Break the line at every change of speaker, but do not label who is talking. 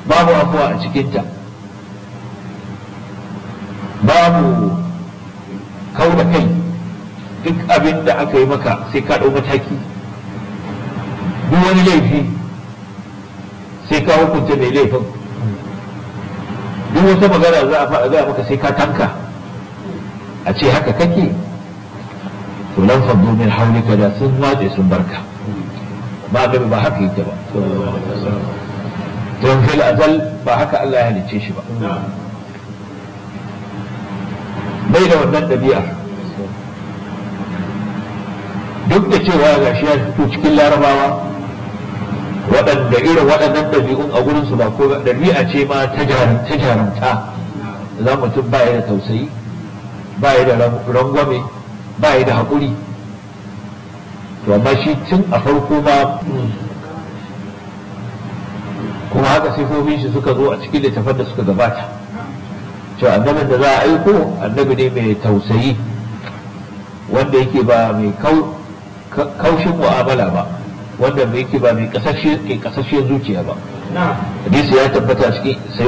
babu afuwa a cikinta babu kau da kai duk abin da aka yi maka sai ka ɗau mataki duk wani laifi sai ka hukunta mai laifin duk wata magana za a faɗa maka sai ka tanka a ce haka kake to lan faddu min hawlika da sun watse sun barka ba da ba haka yake ba don fil azal ba haka Allah ya halicce shi ba bai da wannan ɗabi'a duk da cewa ga shi ya fito cikin larabawa waɗanda irin waɗannan ɗabi'un a gurinsu ba ko ɗabi'a ce ma ta jarumta za mutum ba ya da tausayi ba ya da rangwame ba ya da haƙuri to amma shi tun a farko ma kuma haka sifofin shi suka zo a cikin littafan da suka gabata cewa annabin da za a aiko annabi ne mai tausayi wanda yake ba mai kaushin mu'amala ba wanda mai yake ba mai kasashe zuciya ba hadisi ya tabbata cikin